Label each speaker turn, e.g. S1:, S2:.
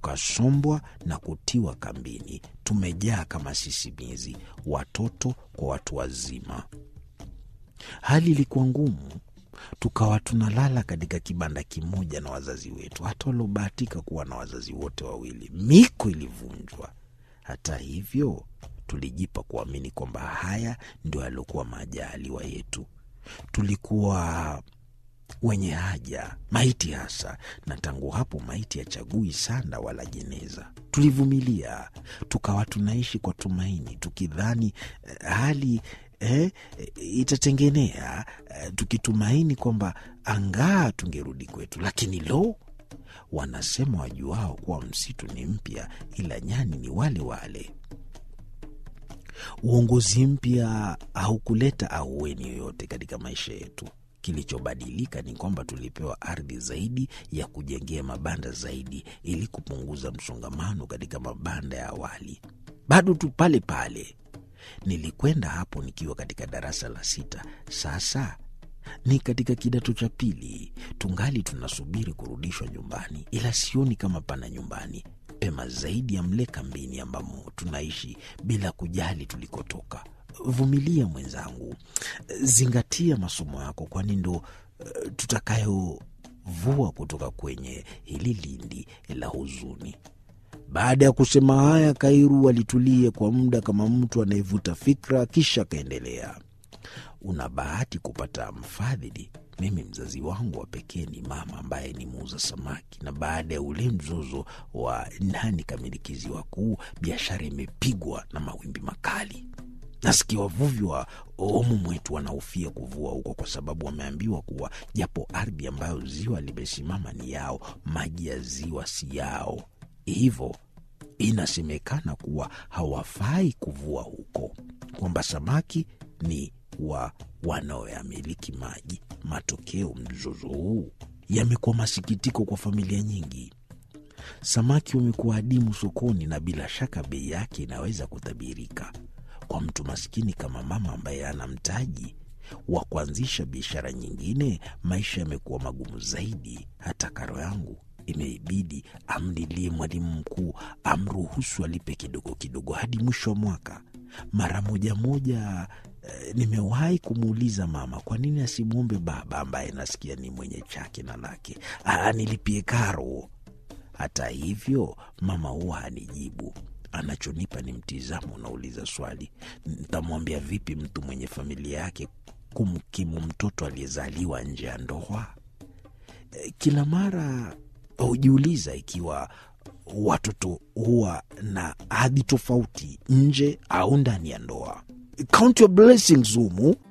S1: tukasombwa na kutiwa kambini. Tumejaa kama sisimizi, watoto kwa watu wazima. Hali ilikuwa ngumu, tukawa tunalala katika kibanda kimoja na wazazi wetu, hata waliobahatika kuwa na wazazi wote wawili. Miko ilivunjwa. Hata hivyo, tulijipa kuamini kwamba haya ndio yaliokuwa majaliwa yetu. Tulikuwa wenye haja, maiti hasa, na tangu hapo maiti hachagui sanda wala jeneza. Tulivumilia, tukawa tunaishi kwa tumaini, tukidhani eh, hali eh, itatengenea, eh, tukitumaini kwamba angaa tungerudi kwetu. Lakini lo, wanasema wajuao kuwa msitu ni mpya, ila nyani ni wale wale. Uongozi mpya haukuleta ahueni yoyote katika maisha yetu. Kilichobadilika ni kwamba tulipewa ardhi zaidi ya kujengea mabanda zaidi, ili kupunguza msongamano katika mabanda ya awali. Bado tu pale pale. Nilikwenda hapo nikiwa katika darasa la sita. Sasa ni katika kidato cha pili, tungali tunasubiri kurudishwa nyumbani, ila sioni kama pana nyumbani pema zaidi ya mle kambini ambamo tunaishi bila kujali tulikotoka. Vumilia mwenzangu, zingatia masomo yako, kwani ndo uh, tutakayovua kutoka kwenye hili lindi la huzuni. Baada ya kusema haya, Kairu alitulia kwa muda kama mtu anayevuta fikra, kisha akaendelea. Una bahati kupata mfadhili. Mimi mzazi wangu wa pekee ni mama ambaye ni muuza samaki, na baada ya ule mzozo wa nani kamilikizi wakuu, biashara imepigwa na mawimbi makali. Nasikia wavuvi wa omu mwetu wanahofia kuvua huko kwa sababu wameambiwa kuwa japo ardhi ambayo ziwa limesimama ni yao, maji ya ziwa si yao, hivyo inasemekana kuwa hawafai kuvua huko, kwamba samaki ni wa wanaoyamiliki maji. Matokeo, mzozo huu yamekuwa masikitiko kwa familia nyingi. Samaki wamekuwa adimu sokoni, na bila shaka bei yake inaweza kutabirika. Kwa mtu maskini kama mama ambaye ana mtaji wa kuanzisha biashara nyingine, maisha yamekuwa magumu zaidi. Hata karo yangu imeibidi amlilie mwalimu mkuu amruhusu alipe kidogo kidogo hadi mwisho wa mwaka. Mara moja moja eh, nimewahi kumuuliza mama kwa nini asimwombe baba ambaye nasikia ni mwenye chake na lake anilipie karo. Hata hivyo mama huwa hanijibu. Anachonipa ni mtizamo unauliza swali, ntamwambia vipi mtu mwenye familia yake kumkimu mtoto aliyezaliwa nje ya ndoa? Eh, Kila mara hujiuliza ikiwa watoto huwa na hadhi tofauti nje au ndani ya ndoa. Count your blessings humu.